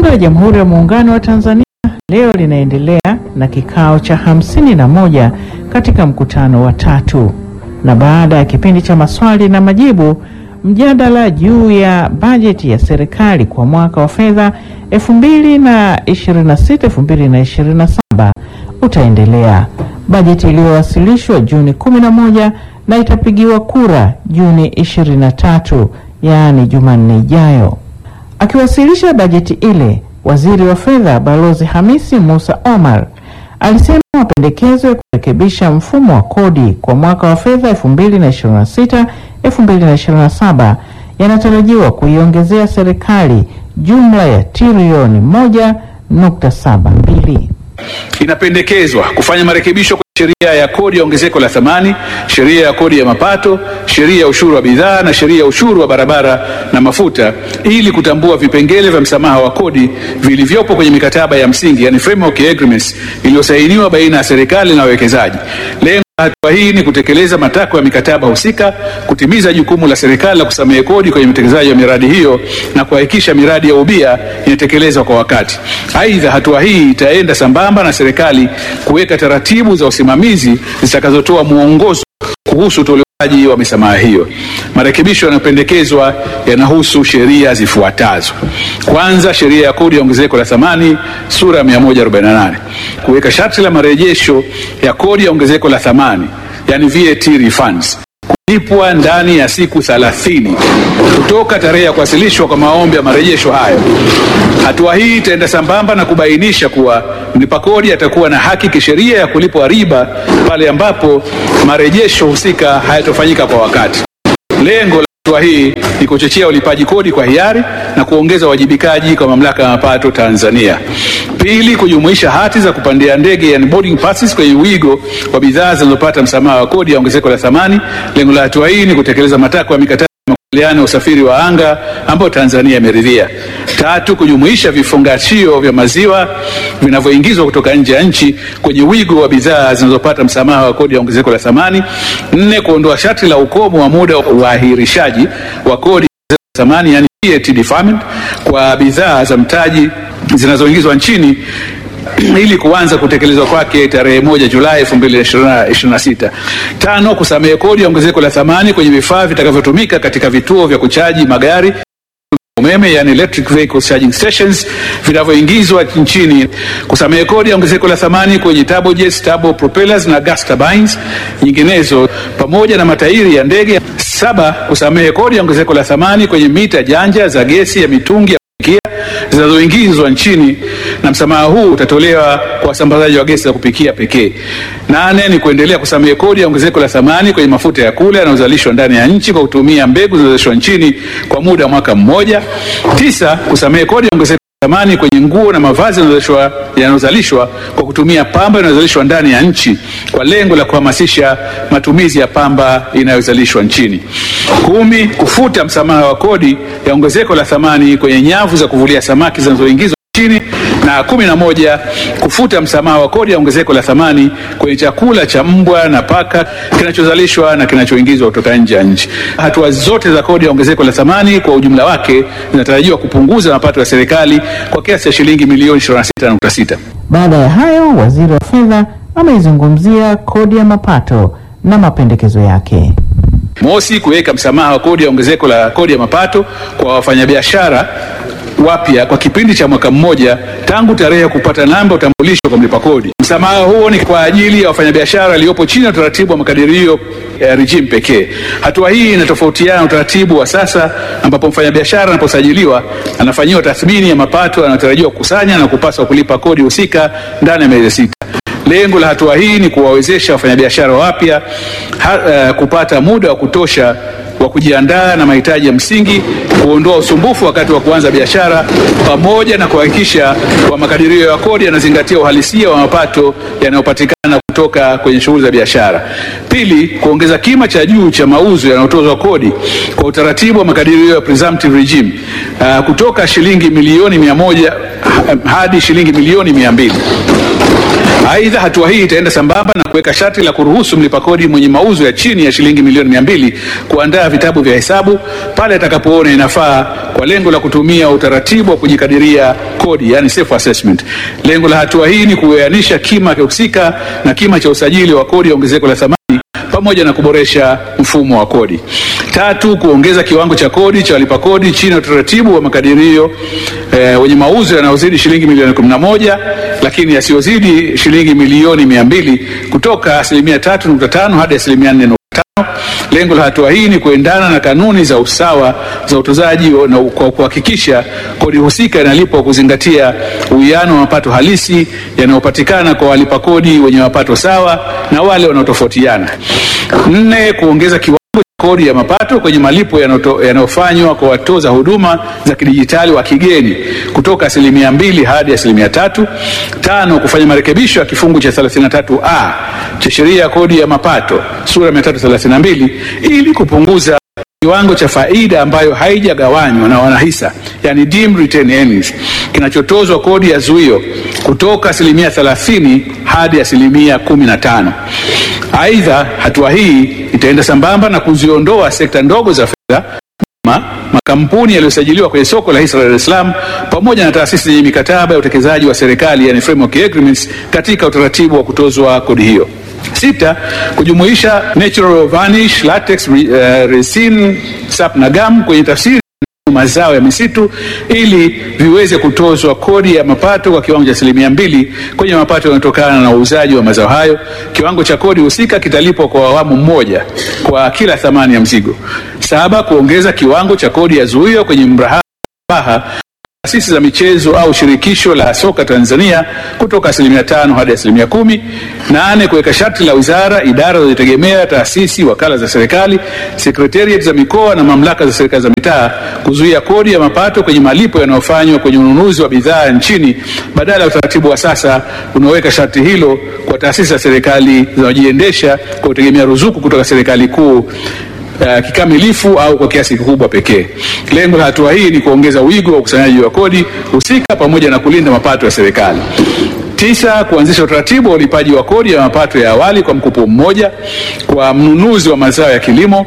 la Jamhuri ya Muungano wa Tanzania leo linaendelea na kikao cha hamsini na moja katika mkutano wa tatu, na baada ya kipindi cha maswali na majibu, mjadala juu ya bajeti ya serikali kwa mwaka wa fedha 2026-2027 utaendelea. Bajeti iliyowasilishwa Juni 11 na itapigiwa kura Juni 23, yaani Jumanne ijayo. Akiwasilisha bajeti ile, waziri wa fedha Balozi Hamisi Musa Omar alisema mapendekezo ya kurekebisha mfumo wa kodi kwa mwaka wa fedha 2026 2027 yanatarajiwa kuiongezea serikali jumla ya trilioni 1.72. Inapendekezwa kufanya marekebisho kwa sheria ya kodi ya ongezeko la thamani, sheria ya kodi ya mapato, sheria ya ushuru wa bidhaa na sheria ya ushuru wa barabara na mafuta ili kutambua vipengele vya msamaha wa kodi vilivyopo kwenye mikataba ya msingi, yani framework agreements iliyosainiwa baina ya serikali na wawekezaji. Lengo la hatua hii ni kutekeleza matakwa ya mikataba husika, kutimiza jukumu la serikali la kusamehe kodi kwenye utekelezaji wa miradi hiyo na kuhakikisha miradi ya ubia inatekelezwa kwa wakati. Aidha, hatua hii itaenda sambamba na serikali kuweka taratibu za usimamizi zitakazotoa mwongozo kuhusu utolewaji wa misamaha hiyo. Marekebisho yanayopendekezwa yanahusu sheria zifuatazo. Kwanza, sheria ya kodi ya ongezeko la thamani sura ya 148 kuweka sharti la marejesho ya kodi ya ongezeko la thamani yani VAT refunds kulipwa ndani ya siku 30 kutoka tarehe ya kuwasilishwa kwa maombi ya marejesho hayo. Hatua hii itaenda sambamba na kubainisha kuwa mlipa kodi atakuwa na haki kisheria ya kulipwa riba pale ambapo marejesho husika hayatofanyika kwa wakati. Lengo la hatua hii ni kuchochea ulipaji kodi kwa hiari na kuongeza uwajibikaji kwa mamlaka ya mapato Tanzania. Pili, kujumuisha hati za kupandia ndege yani boarding passes kwenye wigo wa bidhaa zinazopata msamaha wa kodi ya ongezeko la thamani. Lengo la hatua hii ni kutekeleza matakwa ya mikataba ya makubaliano ya usafiri wa anga ambayo Tanzania imeridhia. Tatu, kujumuisha vifungashio vya maziwa vinavyoingizwa kutoka nje ya nchi kwenye wigo wa bidhaa zinazopata msamaha wa kodi ya ongezeko la thamani. Nne, kuondoa sharti la ukomo wa muda wa uahirishaji wa kodi ya thamani yani VAT deferment kwa bidhaa za mtaji zinazoingizwa nchini ili kuanza kutekelezwa kwake tarehe moja Julai 2026. Tano, kusamehe kodi ya ongezeko la thamani kwenye vifaa vitakavyotumika katika vituo vya kuchaji magari umeme yani electric vehicle charging stations vinavyoingizwa nchini. Kusamehe kodi ya ongezeko la thamani kwenye turbojets, turbo propellers na gas turbines nyinginezo pamoja na matairi ya ndege. Saba, kusamehe kodi ya ongezeko la thamani kwenye mita janja za gesi ya mitungi ya kupikia zinazoingizwa nchini na msamaha huu utatolewa kwa wasambazaji wa gesi za kupikia pekee. Nane ni kuendelea kusamehe kodi ya ongezeko la thamani kwenye mafuta ya kula yanayozalishwa ndani ya nchi kwa kutumia mbegu zinazozalishwa nchini kwa muda wa mwaka mmoja. Tisa, kusamehe kodi ya ongezeko la thamani kwenye nguo na mavazi yanayozalishwa yanayozalishwa kwa kutumia pamba inayozalishwa ndani ya nchi kwa lengo la kuhamasisha matumizi ya pamba inayozalishwa nchini. Kumi, kufuta msamaha wa kodi ya ongezeko la thamani kwenye nyavu za kuvulia samaki zinazoingizwa nchini na kumi na moja kufuta msamaha wa kodi ya ongezeko la thamani kwenye chakula cha mbwa na paka kinachozalishwa na kinachoingizwa kutoka nje ya nchi. Hatua zote za kodi ya ongezeko la thamani kwa ujumla wake zinatarajiwa kupunguza mapato ya serikali kwa kiasi cha shilingi milioni 26.6. Baada ya hayo, waziri wa fedha ameizungumzia kodi ya mapato na mapendekezo yake. Mosi, kuweka msamaha wa kodi ya ongezeko la kodi ya mapato kwa wafanyabiashara wapya kwa kipindi cha mwaka mmoja tangu tarehe ya kupata namba utambulisho kwa mlipa kodi. Msamaha huo ni kwa ajili ya wafanyabiashara waliopo chini ya utaratibu wa makadirio ya regime pekee. Hatua hii inatofautiana na utaratibu wa sasa ambapo mfanyabiashara anaposajiliwa anafanyiwa tathmini ya mapato yanayotarajiwa kukusanya na kupaswa kulipa kodi husika ndani ya miezi sita. Lengo la hatua hii ni kuwawezesha wafanyabiashara wapya uh, kupata muda wa kutosha wa kujiandaa na mahitaji ya msingi, kuondoa usumbufu wakati wa kuanza biashara, pamoja na kuhakikisha kwa makadirio ya kodi yanazingatia uhalisia wa mapato yanayopatikana kutoka kwenye shughuli za biashara. Pili, kuongeza kima cha juu cha mauzo yanayotozwa kodi kwa utaratibu wa makadirio ya presumptive regime uh, kutoka shilingi milioni mia moja hadi shilingi milioni mia mbili. Aidha, hatua hii itaenda sambamba na kuweka sharti la kuruhusu mlipa kodi mwenye mauzo ya chini ya shilingi milioni mia mbili kuandaa vitabu vya hesabu pale atakapoona inafaa kwa lengo la kutumia utaratibu wa kujikadiria kodi, yani self assessment. Lengo la hatua hii ni kuoanisha kima husika na kima cha usajili wa kodi ya ongezeko la thamani pamoja na kuboresha mfumo wa kodi. Tatu, kuongeza kiwango cha kodi cha walipa kodi chini ya utaratibu wa makadirio eh, wenye mauzo yanayozidi shilingi milioni 11 lakini yasiyozidi shilingi milioni 200 kutoka asilimia 3.5 hadi asilimia 4 Lengo la hatua hii ni kuendana na kanuni za usawa za utozaji na kwa kuhakikisha kodi husika inalipwa kuzingatia uwiano wa mapato halisi yanayopatikana kwa walipa kodi wenye mapato sawa na wale wanaotofautiana. Nne, kuongeza kiwango cha kodi ya mapato kwenye malipo yanayoto- yanayofanywa kwa watoza huduma za kidijitali wa kigeni kutoka asilimia mbili hadi asilimia tatu. Tano, kufanya marekebisho ya kifungu cha 33A cha sheria ya kodi ya mapato sura ya 332 ili kupunguza kiwango cha faida ambayo haijagawanywa na wanahisa yani deemed retained earnings kinachotozwa kodi ya zuio kutoka asilimia 30 hadi asilimia 15. Aidha, hatua hii itaenda sambamba na kuziondoa sekta ndogo za fedha ma, makampuni yaliyosajiliwa kwenye soko la hisa la Dar es Salaam pamoja na taasisi zenye mikataba ya utekelezaji wa serikali yani framework agreements katika utaratibu wa kutozwa kodi hiyo. Sita, kujumuisha natural varnish, latex, re, uh, resin, sap na gum kwenye tafsiri mazao ya misitu ili viweze kutozwa kodi ya mapato kwa kiwango cha asilimia mbili kwenye mapato yanayotokana na uuzaji wa mazao hayo. Kiwango cha kodi husika kitalipwa kwa awamu moja kwa kila thamani ya mzigo. Saba, kuongeza kiwango cha kodi ya zuio kwenye mrabaha taasisi za michezo au shirikisho la soka Tanzania kutoka asilimia tano hadi asilimia kumi. Nane, kuweka sharti la wizara, idara zinazojitegemea, taasisi, wakala za serikali, sekretariat za mikoa na mamlaka za serikali za mitaa kuzuia kodi ya mapato kwenye malipo yanayofanywa kwenye ununuzi wa bidhaa nchini badala ya utaratibu wa sasa unaoweka sharti hilo kwa taasisi za serikali zinazojiendesha kwa kutegemea ruzuku kutoka serikali kuu Uh, kikamilifu au kwa kiasi kikubwa pekee. Lengo la hatua hii ni kuongeza wigo wa ukusanyaji wa kodi husika pamoja na kulinda mapato ya serikali. Tisa, kuanzisha utaratibu wa ulipaji wa kodi ya mapato ya awali kwa mkopo mmoja kwa mnunuzi wa mazao ya kilimo.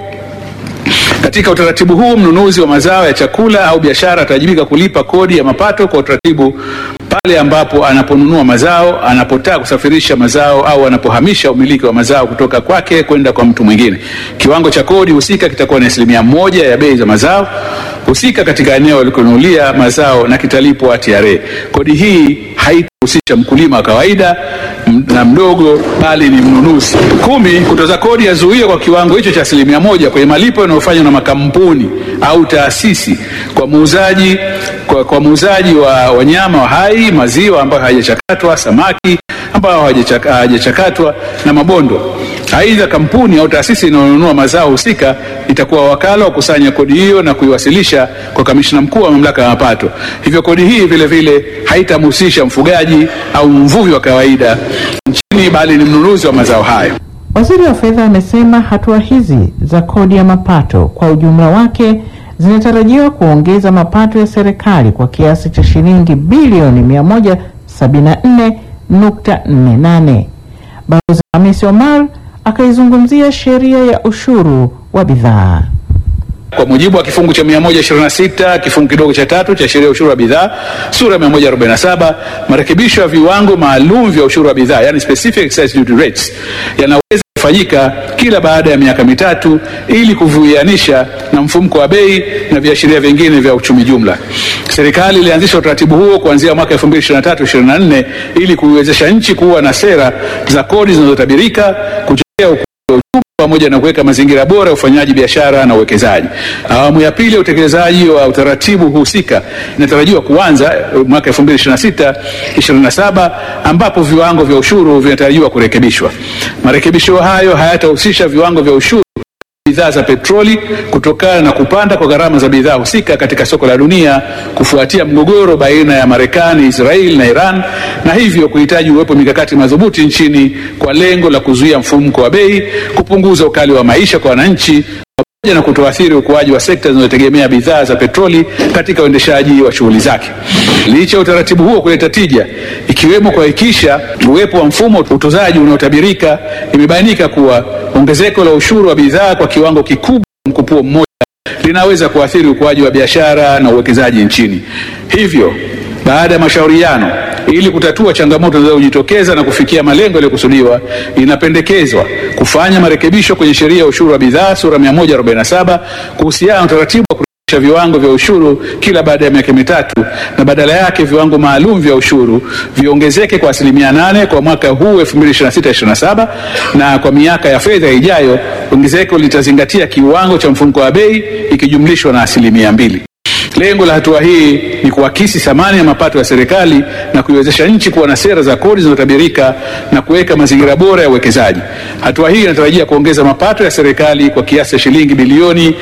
Katika utaratibu huu mnunuzi wa mazao ya chakula au biashara atajibika kulipa kodi ya mapato kwa utaratibu pale ambapo anaponunua mazao, anapotaka kusafirisha mazao au anapohamisha umiliki wa mazao kutoka kwake kwenda kwa mtu mwingine. Kiwango cha kodi husika kitakuwa ni asilimia moja ya bei za mazao husika katika eneo alikonunulia mazao na kitalipwa TRA. Kodi hii haitahusisha mkulima wa kawaida m- na mdogo bali ni mnunuzi. Kumi, kutoza kodi ya zuio kwa kiwango hicho cha asilimia moja kwenye malipo yanayofanywa na makampuni au taasisi kwa muuzaji kwa, kwa muuzaji wa wanyama wa hai, maziwa ambayo hayajachakatwa, samaki ambao hawajachaka- hawajachakatwa na mabondo. Aidha, kampuni au taasisi inayonunua mazao husika itakuwa wakala wa kusanya kodi hiyo na kuiwasilisha kwa kamishna mkuu wa mamlaka ya mapato. Hivyo kodi hii vile vile haitamhusisha mfugaji au mvuvi wa kawaida nchini, bali ni mnunuzi wa mazao hayo. Waziri wa Fedha amesema hatua hizi za kodi ya mapato kwa ujumla wake zinatarajiwa kuongeza mapato ya serikali kwa kiasi cha shilingi bilioni 174.48. Balozi Hamisi Omar akaizungumzia sheria ya ushuru wa bidhaa. Kwa mujibu wa kifungu cha 126 kifungu kidogo cha tatu cha sheria ya ushuru wa bidhaa sura ya 147, marekebisho ya viwango maalum vya ushuru wa bidhaa yani specific excise duty rates yanaweza kufanyika kila baada ya miaka mitatu ili kuviuianisha na mfumuko wa bei na viashiria vingine vya uchumi jumla. Serikali ilianzisha utaratibu huo kuanzia mwaka 2023-2024 ili kuiwezesha nchi kuwa na sera za kodi zinazotabirika, kuchochea ukuaji wa uchumi pamoja na kuweka mazingira bora ya ufanyaji biashara na uwekezaji. Awamu ya pili ya utekelezaji wa utaratibu husika inatarajiwa kuanza eh, mwaka 2026 27 ambapo viwango vya ushuru vinatarajiwa kurekebishwa. Marekebisho hayo hayatahusisha viwango vya ushuru bidhaa za petroli kutokana na kupanda kwa gharama za bidhaa husika katika soko la dunia kufuatia mgogoro baina ya Marekani, Israeli na Iran, na hivyo kuhitaji uwepo mikakati madhubuti nchini kwa lengo la kuzuia mfumuko wa bei, kupunguza ukali wa maisha kwa wananchi na kutoathiri ukuaji wa sekta zinazotegemea bidhaa za petroli katika uendeshaji wa shughuli zake. Licha ya utaratibu huo kuleta tija, ikiwemo kuhakikisha uwepo wa mfumo wa utozaji unaotabirika, imebainika kuwa ongezeko la ushuru wa bidhaa kwa kiwango kikubwa mkupuo mmoja linaweza kuathiri ukuaji wa biashara na uwekezaji nchini. Hivyo, baada ya mashauriano ili kutatua changamoto zinazojitokeza na kufikia malengo yaliyokusudiwa, inapendekezwa kufanya marekebisho kwenye sheria ya ushuru wa bidhaa sura 147 kuhusiana na utaratibu wa kurekebisha viwango vya ushuru kila baada ya miaka mitatu na badala yake viwango maalum vya ushuru viongezeke kwa asilimia nane kwa mwaka huu 2026/27 na kwa miaka ya fedha ijayo ongezeko litazingatia kiwango cha mfumuko wa bei ikijumlishwa na asilimia mbili. Lengo la hatua hii ni kuakisi thamani ya mapato ya serikali na kuiwezesha nchi kuwa na sera za kodi zinazotabirika na kuweka mazingira bora ya uwekezaji. Hatua hii inatarajia kuongeza mapato ya serikali kwa kiasi cha shilingi bilioni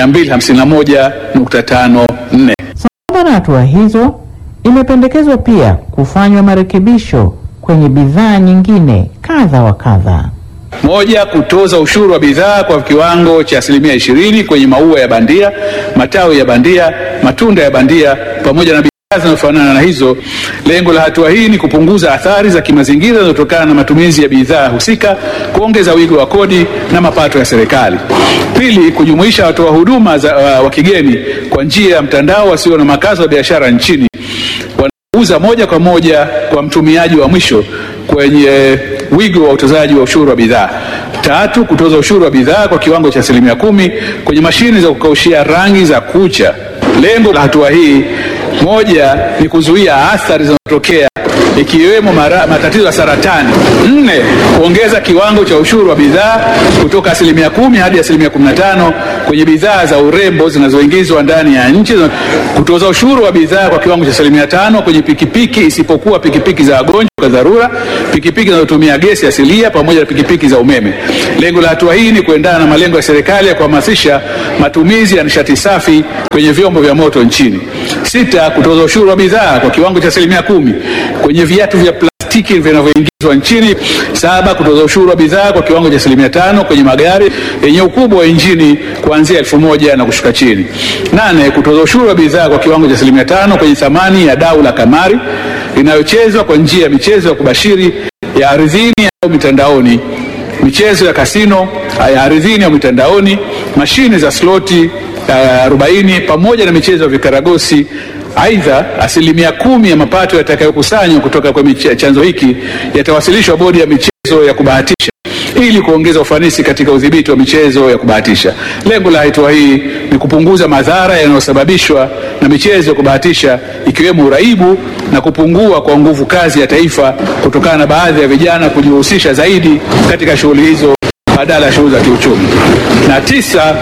251.54. Sambamba na hatua hizo, imependekezwa pia kufanywa marekebisho kwenye bidhaa nyingine kadha wa kadha. Moja, kutoza ushuru wa bidhaa kwa kiwango cha asilimia ishirini kwenye maua ya bandia, matawi ya bandia, matunda ya bandia pamoja na bidhaa zinazofanana na hizo. Lengo la hatua hii ni kupunguza athari za kimazingira zinazotokana na matumizi ya bidhaa husika, kuongeza wigo wa kodi na mapato ya serikali. Pili, kujumuisha watoa huduma za, uh, wa kigeni kwa njia ya mtandao wasio na makazi ya biashara nchini wanauza moja kwa moja kwa mtumiaji wa mwisho kwenye wigo wa utozaji wa ushuru wa bidhaa. Tatu, kutoza ushuru wa bidhaa kwa kiwango cha asilimia kumi kwenye mashine za kukaushia rangi za kucha. Lengo la hatua hii moja ni kuzuia athari zinazotokea ikiwemo mara- matatizo ya saratani. Nne, kuongeza kiwango cha ushuru wa bidhaa kutoka asilimia kumi hadi asilimia kumi na tano kwenye bidhaa za urembo zinazoingizwa ndani ya nchi. Kutoza ushuru wa bidhaa kwa kiwango cha asilimia tano kwenye pikipiki isipokuwa pikipiki za wagonjwa kwa dharura, pikipiki zinazotumia gesi asilia pamoja na pikipiki za umeme. Lengo la hatua hii ni kuendana na malengo ya serikali ya kuhamasisha matumizi ya nishati safi kwenye vyombo vya moto nchini. Sita, kutoza ushuru wa bidhaa kwa kiwango cha asilimia kumi kwenye viatu vya plastiki vinavyoingizwa nchini. Saba, kutoza ushuru wa bidhaa kwa kiwango cha asilimia tano kwenye magari yenye ukubwa wa injini kuanzia elfu moja na kushuka chini. Nane, kutoza ushuru wa bidhaa kwa kiwango cha asilimia tano kwenye thamani ya dau la kamari inayochezwa kwa njia ya michezo ya kubashiri ya ardhini au mitandaoni, michezo ya kasino ya ardhini au mitandaoni, mashine za sloti uh, 40 pamoja na michezo ya vikaragosi. Aidha, asilimia kumi ya mapato yatakayokusanywa kutoka kwa miche- chanzo hiki yatawasilishwa bodi ya michezo ya kubahatisha ili kuongeza ufanisi katika udhibiti wa michezo ya kubahatisha. Lengo la hatua hii ni kupunguza madhara yanayosababishwa na michezo ya kubahatisha ikiwemo uraibu na kupungua kwa nguvu kazi ya taifa kutokana na baadhi ya vijana kujihusisha zaidi katika shughuli hizo badala ya shughuli za kiuchumi. Na tisa,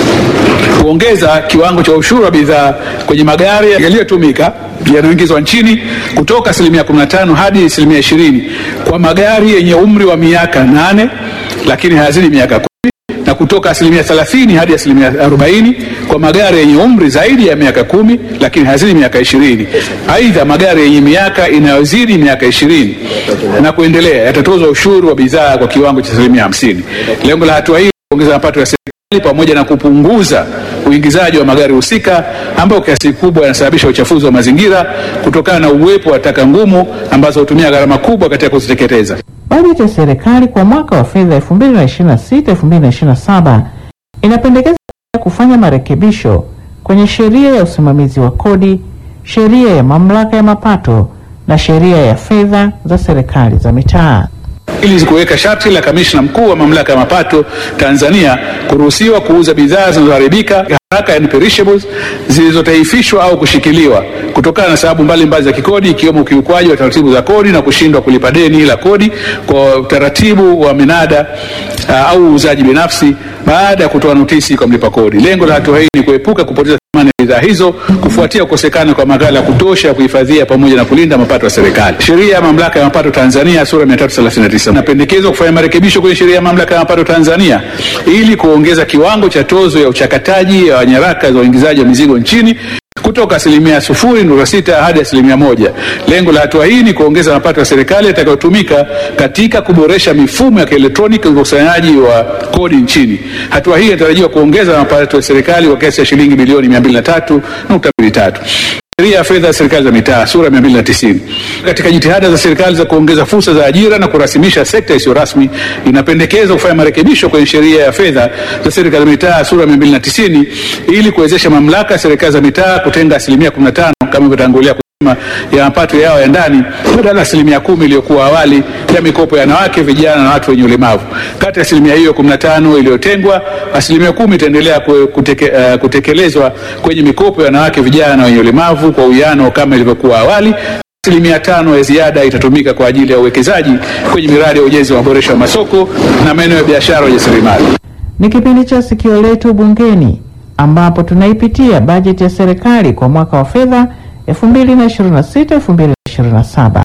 kuongeza kiwango cha ushuru wa bidhaa kwenye magari yaliyotumika yanayoingizwa nchini kutoka asilimia 15 hadi asilimia 20 kwa magari yenye umri wa miaka nane lakini hayazidi miaka kumi na kutoka asilimia 30 hadi asilimia 40 kwa magari yenye umri zaidi ya miaka kumi lakini hayazidi miaka 20. Aidha, magari yenye miaka inayozidi miaka 20 na kuendelea yatatozwa ushuru wa bidhaa kwa kiwango cha asilimia 50. Lengo la hatua hii kuongeza mapato ya serikali pamoja na kupunguza uingizaji wa magari husika ambayo kiasi kikubwa yanasababisha uchafuzi wa mazingira kutokana na uwepo wa taka ngumu ambazo hutumia gharama kubwa katika kuziteketeza. Bajeti ya serikali kwa mwaka wa fedha 2026-2027 inapendekeza kufanya marekebisho kwenye sheria ya usimamizi wa kodi, sheria ya mamlaka ya mapato na sheria ya fedha za serikali za mitaa. ili kuweka sharti la kamishna mkuu wa mamlaka ya mapato Tanzania kuruhusiwa kuuza bidhaa zinazoharibika haraka yani perishables zilizotaifishwa au kushikiliwa kutokana na sababu mbalimbali za kikodi ikiwemo ukiukwaji wa taratibu za kodi na kushindwa kulipa deni la kodi kwa utaratibu wa minada uh, au uuzaji binafsi baada ya kutoa notisi kwa mlipa kodi. Lengo la hatua hii ni kuepuka kupoteza thamani ya bidhaa hizo kufuatia kukosekana kwa maghala ya kutosha ya kuhifadhia pamoja na kulinda mapato ya serikali. Sheria ya mamlaka ya mapato Tanzania sura 339 inapendekezwa kufanya marekebisho kwenye sheria ya mamlaka ya mapato Tanzania ili kuongeza kiwango cha tozo ya uchakataji wa nyaraka za uingizaji wa mizigo nchini kutoka asilimia sufuri nukta sita hadi asilimia moja. Lengo la hatua hii ni kuongeza mapato ya serikali yatakayotumika katika kuboresha mifumo ya kielektroniki ya ukusanyaji wa kodi nchini. Hatua hii inatarajiwa kuongeza mapato ya serikali kwa kiasi cha shilingi bilioni 203.23. Sheria ya fedha ya serikali za mitaa sura 290. Katika jitihada za serikali za kuongeza fursa za ajira na kurasimisha sekta isiyo rasmi, inapendekeza kufanya marekebisho kwenye sheria ya fedha za serikali za mitaa sura 290 ili kuwezesha mamlaka ya serikali za mitaa kutenga asilimia 15 kama ilivyotangulia ya mapato yao ya ndani badala ya asilimia kumi iliyokuwa awali ya mikopo ya wanawake, vijana na watu wenye ulemavu. Kati ya asilimia hiyo 15 iliyotengwa, asilimia kumi itaendelea kuteke, uh, kutekelezwa kwenye mikopo ya wanawake, vijana na wenye ulemavu kwa uwiano kama ilivyokuwa awali. Asilimia tano ya ziada itatumika kwa ajili ya uwekezaji kwenye miradi ya ujenzi wa maboresho ya masoko na maeneo ya biashara ya ujasiriamali. Ni kipindi cha Sikio Letu Bungeni ambapo tunaipitia bajeti ya serikali kwa mwaka wa fedha 2026-2027.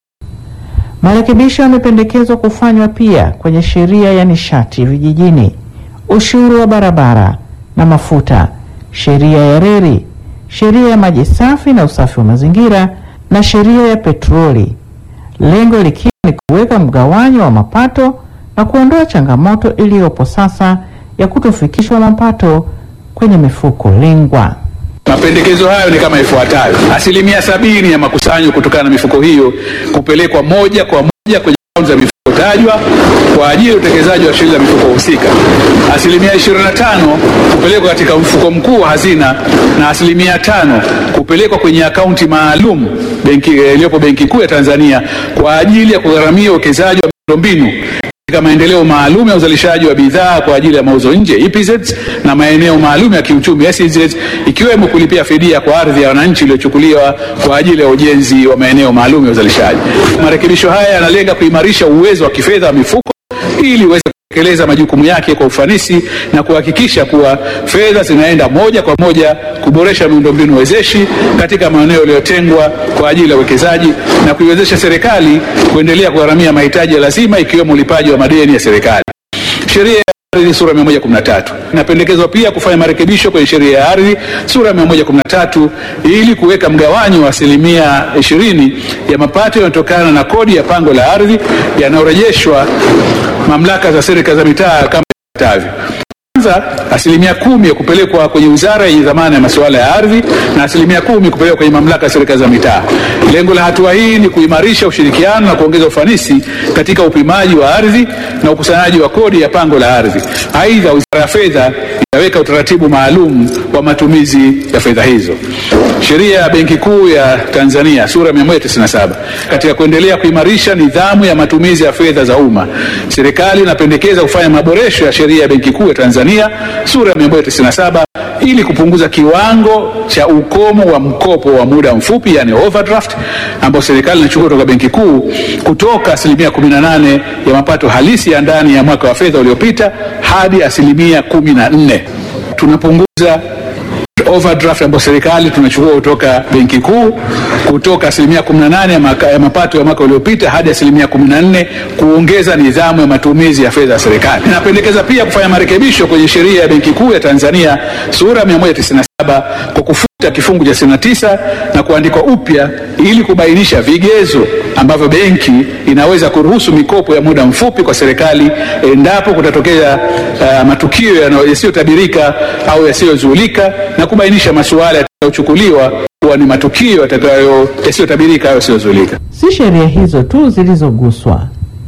Marekebisho yamependekezwa kufanywa pia kwenye sheria ya nishati vijijini, ushuru wa barabara na mafuta, sheria ya reli, sheria ya maji safi na usafi wa mazingira na sheria ya petroli, lengo likiwa ni kuweka mgawanyo wa mapato na kuondoa changamoto iliyopo sasa ya kutofikishwa mapato kwenye mifuko lengwa. Mapendekezo hayo ni kama ifuatavyo: asilimia sabini ya makusanyo kutokana na mifuko hiyo kupelekwa moja kwa moja kwenye akaunti za mifuko tajwa kwa ajili ya utekelezaji wa shughuli za mifuko husika. Asilimia 25 kupelekwa katika mfuko mkuu wa hazina na asilimia tano kupelekwa kwenye akaunti maalum benki iliyopo Benki Kuu ya Tanzania kwa ajili ya kugharamia uwekezaji wa miundombinu katika maendeleo maalum ya uzalishaji wa bidhaa kwa ajili ya mauzo nje EPZ na maeneo maalum ya kiuchumi SEZ ikiwemo kulipia fidia kwa ardhi ya wananchi iliyochukuliwa kwa ajili ya ujenzi wa maeneo maalum ya uzalishaji. Marekebisho haya yanalenga kuimarisha uwezo wa kifedha wa mifuko ili iweze kutekeleza majukumu yake kwa ufanisi na kuhakikisha kuwa fedha zinaenda moja kwa moja kuboresha miundombinu wezeshi katika maeneo yaliyotengwa kwa ajili ya uwekezaji na kuiwezesha serikali kuendelea kugharamia mahitaji ya lazima ikiwemo ulipaji wa madeni ya serikali. Sheria ya ardhi sura 113 inapendekezwa pia kufanya marekebisho kwenye sheria ya ardhi sura 113 ili kuweka mgawanyo wa asilimia 20 ya mapato yanayotokana na kodi ya pango la ardhi yanayorejeshwa mamlaka za serikali za mitaa kama ifuatavyo. Kwanza, asilimia kumi ya kupelekwa kwenye wizara yenye dhamana ya masuala ya ardhi na asilimia kumi kupelekwa kwenye mamlaka ya serikali za mitaa. Lengo la hatua hii ni kuimarisha ushirikiano na kuongeza ufanisi katika upimaji wa ardhi na ukusanyaji wa kodi ya pango la ardhi. Aidha, wizara ya fedha itaweka utaratibu maalum wa matumizi ya fedha hizo. Sheria ya Benki Kuu ya Tanzania sura 197 katika kuendelea kuimarisha nidhamu ya matumizi ya fedha za umma, serikali inapendekeza kufanya maboresho ya sheria ya Benki Kuu ya Tanzania sura ya 197 ili kupunguza kiwango cha ukomo wa mkopo wa muda mfupi, yani overdraft, ambao serikali inachukua kutoka Benki Kuu kutoka asilimia 18 ya mapato halisi ya ndani ya mwaka wa fedha uliopita hadi asilimia 14. Tunapunguza overdraft ambayo serikali tunachukua kutoka benki kuu kutoka asilimia 18 ya, maka, ya mapato ya mwaka uliopita hadi asilimia 14 kuongeza nidhamu ya matumizi ya fedha ya serikali. Inapendekeza pia kufanya marekebisho kwenye sheria ya benki kuu ya Tanzania sura 197 kwa kufuta kifungu cha 69 na kuandikwa upya ili kubainisha vigezo ambavyo benki inaweza kuruhusu mikopo ya muda mfupi kwa serikali endapo kutatokea uh, matukio yasiyotabirika au yasiyozuilika na kubainisha masuala yatakayochukuliwa kuwa ni matukio yatakayo yasiyotabirika au yasiyozuilika. Si sheria hizo tu zilizoguswa.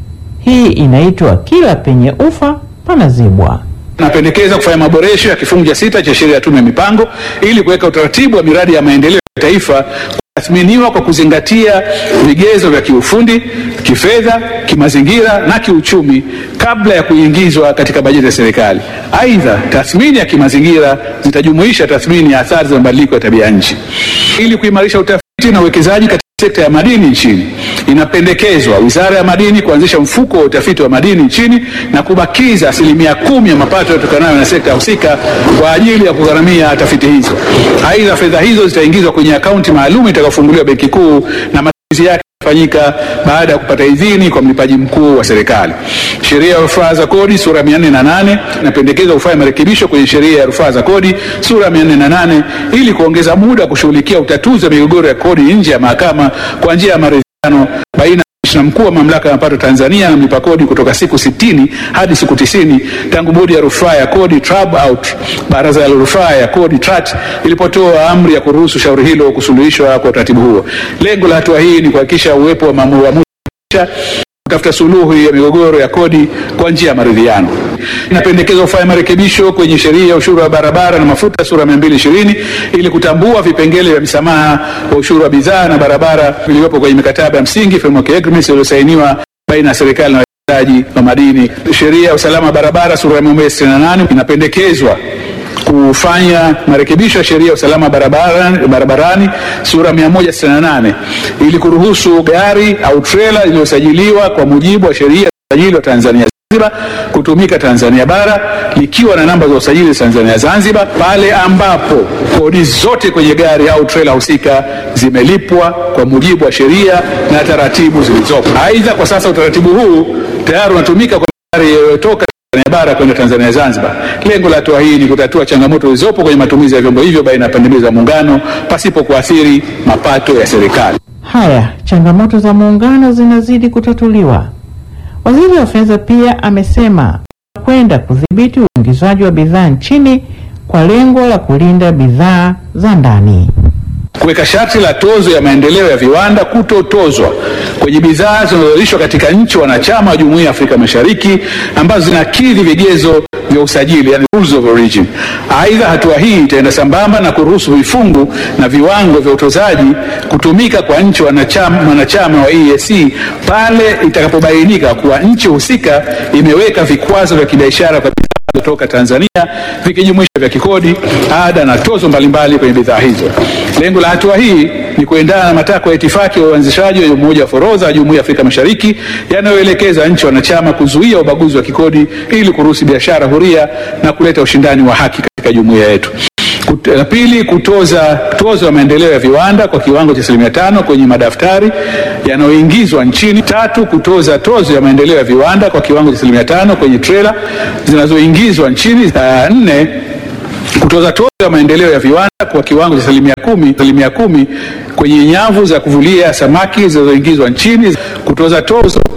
Hii inaitwa kila penye ufa panazibwa. Napendekeza kufanya maboresho ya kifungu cha sita cha sheria ya Tume ya Mipango ili kuweka utaratibu wa miradi ya maendeleo ya taifa kutathminiwa kwa kuzingatia vigezo vya kiufundi, kifedha, kimazingira na kiuchumi kabla ya kuingizwa katika bajeti ya serikali. Aidha, tathmini ya kimazingira zitajumuisha tathmini ya athari za mabadiliko ya tabia nchi. Ili kuimarisha utafiti na uwekezaji katika sekta ya madini nchini, inapendekezwa Wizara ya Madini kuanzisha mfuko wa utafiti wa madini nchini na kubakiza asilimia kumi ya mapato yatokanayo na sekta husika kwa ajili ya kugharamia tafiti hizo. Aidha, fedha hizo zitaingizwa kwenye akaunti maalum itakayofunguliwa Benki Kuu na matumizi yake fanyika baada ya kupata idhini kwa mlipaji mkuu wa serikali. Sheria ya rufaa za kodi sura 408 inapendekeza kufanya marekebisho kwenye sheria ya rufaa za kodi sura 408 ili kuongeza muda wa kushughulikia utatuzi wa migogoro ya kodi nje ya mahakama kwa njia ya maridhiano baina na mkuu wa mamlaka ya mapato Tanzania na mlipa kodi kutoka siku 60 hadi siku 90 tangu bodi ya rufaa ya kodi TRAB au baraza la rufaa ya kodi TRAT ilipotoa amri ya kuruhusu shauri hilo kusuluhishwa kwa utaratibu huo. Lengo la hatua hii ni kuhakikisha uwepo wa maamuzi kutafuta suluhu ya migogoro ya kodi kwa njia ya maridhiano. Inapendekezwa kufanya marekebisho kwenye sheria ya ushuru wa barabara na mafuta sura 220 ili kutambua vipengele vya msamaha wa ushuru wa bidhaa na barabara vilivyopo kwenye mikataba ya msingi framework agreements iliyosainiwa baina ya serikali na wawekezaji wa madini. Sheria ya usalama wa barabara sura ya 168 inapendekezwa kufanya marekebisho ya sheria ya usalama barabarani, barabarani sura 168 ili kuruhusu gari au trela iliyosajiliwa kwa mujibu wa sheria ya usajili wa Tanzania Zanzibar kutumika Tanzania bara likiwa na namba za usajili Tanzania Zanzibar pale ambapo kodi zote kwenye gari au trela husika zimelipwa kwa mujibu wa sheria na taratibu zilizopo. Aidha, kwa sasa utaratibu huu tayari unatumika kwa magari yanayotoka Tanzania bara kwenda Tanzania Zanzibar. Lengo la hatua hii ni kutatua changamoto zilizopo kwenye matumizi ya vyombo hivyo baina ya pande mbili za muungano pasipo kuathiri mapato ya serikali. Haya, changamoto za muungano zinazidi kutatuliwa. Waziri wa Fedha pia amesema kwenda kudhibiti uingizwaji wa bidhaa nchini kwa lengo la kulinda bidhaa za ndani. Kuweka sharti la tozo ya maendeleo ya viwanda kutotozwa kwenye bidhaa zinazozalishwa katika nchi wanachama wa Jumuiya ya Afrika Mashariki ambazo zinakidhi vigezo vya usajili, yani rules of origin. Aidha, hatua hii itaenda sambamba na kuruhusu vifungu na viwango vya utozaji kutumika kwa nchi wanachama, wanachama wa EAC pale itakapobainika kuwa nchi husika imeweka vikwazo vya kibiashara kwa bidhaa kutoka Tanzania vikijumuisha vya kikodi, ada na tozo mbalimbali kwenye bidhaa hizo. Lengo la hatua hii ni kuendana na matakwa ya itifaki ya uanzishaji wa Umoja wa Forodha wa Jumuiya ya Afrika Mashariki yanayoelekeza nchi wanachama kuzuia ubaguzi wa kikodi ili kuruhusu biashara huria na kuleta ushindani wa haki katika jumuiya yetu. Kut- La pili, kutoza tozo ya maendeleo ya viwanda kwa kiwango cha asilimia tano kwenye madaftari yanayoingizwa nchini. Tatu, kutoza tozo ya maendeleo ya viwanda kwa kiwango cha asilimia tano kwenye trela zinazoingizwa nchini. Uh, nne, kutoza tozo ya maendeleo ya viwanda kwa kiwango cha asilimia kumi, asilimia kumi kwenye nyavu za kuvulia samaki zinazoingizwa nchini. Kutoza tozo